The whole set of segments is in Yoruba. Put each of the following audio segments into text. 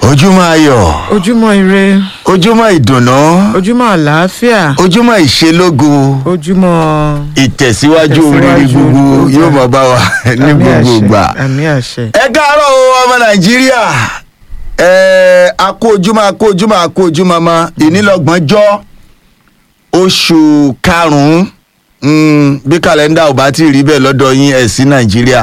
ojúmọ́ ayọ̀ ojúmọ́ ire ojúmọ́ ìdùnnú ojúmọ́ àlàáfíà ojúmọ́ ìṣelógo ojúmọ́ ìtẹ̀síwájú oríire Ìtẹ̀síwájú gbogbo ọjà. yóò máa bá wa ní àmì gbogbo àṣẹ, ìgbà. àmì àṣẹ ẹ káàárọ̀ o ọmọ nàìjíríà ẹ a kú ojúmọ́ a kú ojúmọ́ a kú ojúmọ́ mọ́ ìnílọ́gbọ̀njọ́ oṣù karùn-ún mm, bí kàlẹ́ndà ò bá ti rí bẹ́ẹ̀ lọ́dọ̀ yín ẹ̀ sí nàìjíríà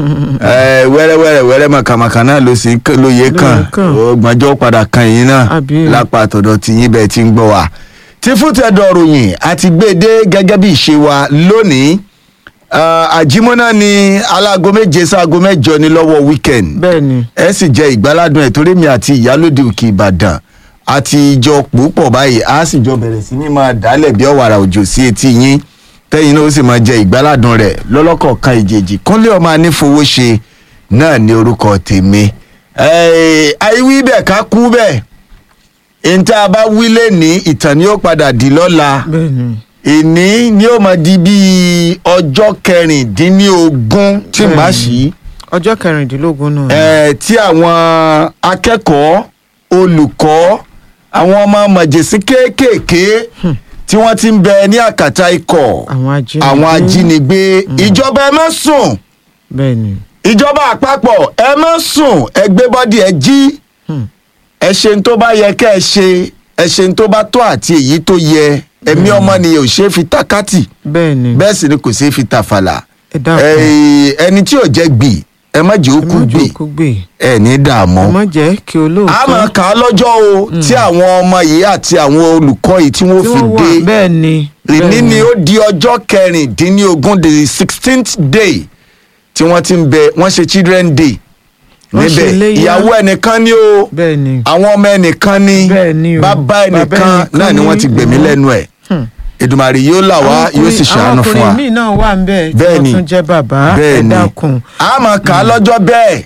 ẹ wẹ́rẹ́wẹ́rẹ́ wẹ́rẹ́ mọ̀kàmọ̀kà náà ló sì ń- ló yẹ kàn kàn. ọgbọ̀njọ́ padà kan yín náà Àbí. lápá àtọ̀dọ̀ tí yín bẹ́ẹ̀ ti ń gbọ́ wa tí fúntẹ̀dọ̀ ròyìn àti gbèdé gẹ́gẹ́ bí ìṣe wa lónìí Ah, àjímọ́ná ni aláago méje sáago mẹ́jọ ní lọ́wọ́ weekend bẹ́ẹ̀ ni ẹ sì jẹ ìgbáládùn ẹ̀ torí mi àti ìyálòde òkè ìbàdàn àti ìjọ púpọ̀ báyìí a sì jọ bẹ̀rẹ̀ sí ní máa dálẹ̀ bí ọ̀wàrà òjò sí etí yín tẹ́yìn náà ó sì máa jẹ ìgbáládùn rẹ̀ lọ́lọ́kọ̀ọ̀kan ìjèjì kúnlé ọmọ anífowóṣe náà ní orúkọ tèmi Eh, àìwí bẹ́ẹ̀ ká kú bẹ́ẹ̀ ìta bá wí lé ní ìtàn ni ó padà di lọ́la bẹ́ẹ̀ ni ìní ni ó máa di bíi ọjọ́ kẹrìndínlógún tí Bẹ́ẹ̀ni. màá sí ọjọ́ kẹrìndínlógún náà ni. ẹ tí àwọn akẹ́kọ̀ọ́ olùkọ́ àwọn ọmọ mọ̀jẹ̀sí kéékèèké tí wọ́n ti ń bẹ ní àkàtà ikọ̀ àwọn ajínigbé àwọn ajínigbé ìjọba ẹ má sùn bẹ́ẹ̀ ni ìjọba àpapọ̀ ẹ má sùn ẹ gbé bọ́dì ẹ jí Hmm. ẹ ṣe ń tó bá yẹ kẹ́ ẹ ṣe ẹ ṣe ń tó bá tó àti èyí tó yẹ ẹ̀mí ọmọnìyàn ò ṣe é fi tákàtì bẹ́ẹ̀ ni bẹ́ẹ̀ sì ni kò ṣe é fi tàfàlà ẹ dákun Ẹ, ẹni tí ò jẹ́ gbì ẹ má jẹ́ ó ẹ kú má gbì jókòó gbè ẹ ní dààmú ẹ má jẹ́ kí olóòótọ́ a máa kà á lọ́jọ́ o tí àwọn ọmọ yìí àti àwọn olùkọ́ yìí tí wọ́n tí fi wọ́n wà dé bẹ́ẹ̀ ni bẹ́ẹ̀ ìní ni ó di ọjọ́ kẹrìndínlógún the sixteenth day tí wọ́n ti ń bẹ wọ́n ṣe children day Wọ́n ṣe níbẹ̀ iléyá. ìyàwó ẹnìkan ni o bẹ́ẹ̀ ni àwọn ọmọ ẹnìkan ni Bẹ́ẹ̀ ni o. bàbá Bàbá ẹnìkan ẹnìkan náà ni wọ́n ni. ti gbẹ̀mí lẹ́nu ẹ̀ Hmm. Èdùmàrè yóò là wá Àwọn yóò sì ọkùnrin- ṣàánú fún wa àwọn ọkùnrin míì náà wà ń bẹ̀ tí Bẹ́ẹ̀ wọ́n ni. tún jẹ́ bàbá ẹ bẹ́ẹ̀ ni dákun a máa kà á lọ́jọ́ bẹ́ẹ̀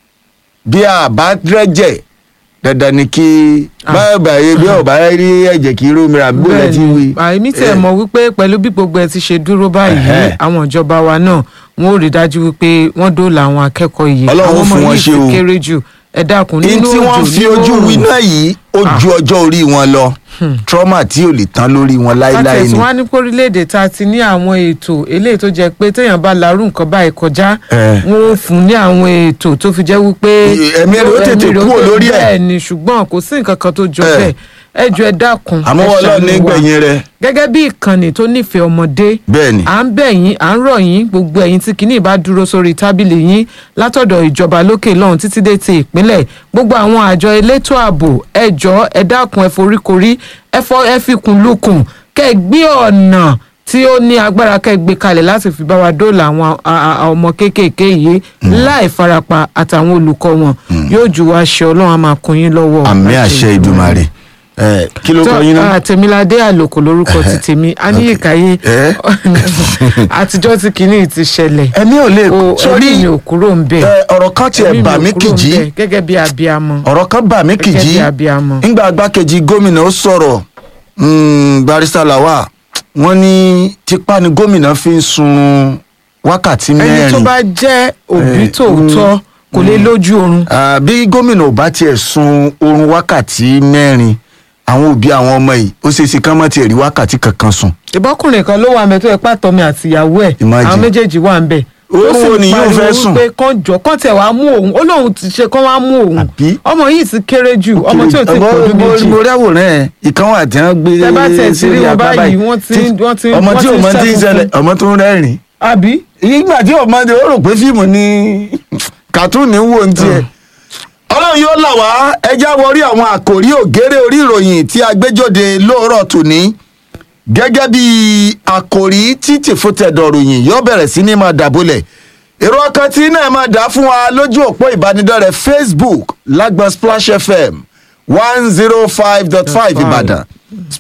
bí a bá rẹ́jẹ̀ dandan ni kí Ah. báyọ̀ báyọ̀ bí ọ̀bá rí ẹ̀jẹ̀ kí irú mìíràn bó lẹ́ ti wí. àìmí tẹ̀ mọ̀ wípé pẹ̀lú bí gbogbo ẹ ti ṣe dúró báyìí Ẹ̀hẹ́. àwọn ìjọba wa náà wọn ò rí dájú wípé wọ́n dóòlà àwọn akẹ́kọ̀ọ́ yìí Ọlọ́run àwọn ọmọ fún wọn yìí ṣe ti o. kéré jù ẹ dákun ní nínú tí wọ́n òjò fi nínú ojú òrùn. winá yìí ó ju ọjọ́ orí wọn lọ trauma tí ò lè tán lórí wọn láéláé látẹ̀sí ni. wá ní kórílẹ̀-èdè tá a ti ní àwọn ètò eléyìí tó jẹ́ pé téèyàn bá larú nǹkan báyìí kọjá Eh. wọn ò fún ní àwọn ètò tó fi jẹ́ wípé Ẹ̀mí rẹ̀ ó tètè ẹ̀mí rẹ̀ ó kúrò tètè- lórí ẹ̀. bẹ́ẹ̀ ni ṣùgbọ́n kò sí nǹkan kan tó jọ Eh. bẹ́ẹ̀ ẹ jọ̀ọ́ ẹ dákun àmọ́ ẹ wọ́n lọ ṣàánú ní wa. gbẹ̀yìn rẹ̀ gẹ́gẹ́ bí ìkànnì tó nífẹ̀ẹ́ ọmọdé bẹ́ẹ̀ ni. à ń bẹ̀ yín à ń rọ̀ yín gbogbo ẹ̀yin tí kìíní bá dúró sórí tábìlì yín látọ̀dọ̀ ìjọba lókè lọ́hùn títí dé ti ìpínlẹ̀ gbogbo àwọn àjọ elétò ààbò ẹ jọ̀ọ́ ẹ dákun ẹ foríkorí ẹ fọ ẹ fikùn lukùn kẹ́ ẹ gbé ọ̀nà tí ó ní agbára kẹ́ ẹ gbé kalẹ̀ láti fi bá wa dóòlà àwọn a- a- a- ọmọ kéékèèké yìí láì farapa àtàwọn olùkọ́ wọn yóò jù wá ṣe ọlọ́run á máa kún yín lọ́wọ́ àmì àṣẹ ìdùmarè ẹ kí ló kọ yín náà. àtẹ̀míládé àlòkò lórúkọ ti tèmi aníyèkáyé Eh? àtijọ́ tí kinní ti ṣẹlẹ̀ ẹ̀mí ò lè o sórí ẹ̀mí mi ò kúrò ń bẹ̀ ẹ, ọ̀rọ̀ kan tiẹ̀ Ẹ̀mí mi bà ò mí kúrò ń kìjì bẹ̀ gẹ́gẹ́ bí abiyamọ ọ̀rọ̀ kan bà mí gẹ́gẹ́ kìjì bí abiyamọ ńgbà agbákejì gómìnà ó sọ̀rọ̀ mm, barista lawa wọ́n ní tipa ni gómìnà fi ń sun wákàtí ẹni tó mẹ́rin bá jẹ́ òbí Eh, tòótọ́ kò lè lójú oorun Ah, bí gómìnà ò bá tiẹ̀ sun oorun wákàtí mẹ́rin àwọn òbí àwọn ọmọ yìí ó ṣeé ṣe kán má tiẹ̀ rí wákàtí kankan sùn. ìbọ́kùnrin kan ló wà ń bẹ tó yẹ pàtọ́ mi àtìyàwó ẹ̀ Imagine. àwọn méjèèjì wà ń bẹ Oorun ó sì wo ni yóò pariwo fẹ́ sùn? pé kán jọ kán tẹ̀ wá mú òun ó lóun ti ṣe kán wá mú òun Àbí? ọmọ yìí ti kéré jù ọmọ tí ò ti Mo- pọ̀jù mo- méjì mo rí àwòrán ẹ̀ ìkan wà tí wọ́n gbé Tẹ́ bá tiẹ̀ ti rí sórí wọn àgbá báyìí, báyìí. wọ́n ti- Tí- wọ́n ti- ọmọ wọ́n tí ti ò mọ tí ń ṣẹ́gun ṣẹlẹ̀ ọmọ tó ń rẹ́rìn àbí ìgbà tí ọmọdé ó rò pé fíìmù ni kàtúùnì ń wò ń tiẹ̀. ọlọ́run yóò là wá ẹja wọrí àwọn àkòrí ògèrè orí ìròyìn tí a gbé jáde lóòrọ̀ tòní gẹ́gẹ́ bí àkòrí tí tìfútẹ̀dọ̀ ròyìn yóò bẹ̀rẹ̀ sí ní máa dàbólẹ̀ èrò ọkàn tí náà máa dà fún wa lójú òpó ìbánidọ́rẹ̀ẹ́ facebook lágbọn splash fm one zero five dot five ìbàdàn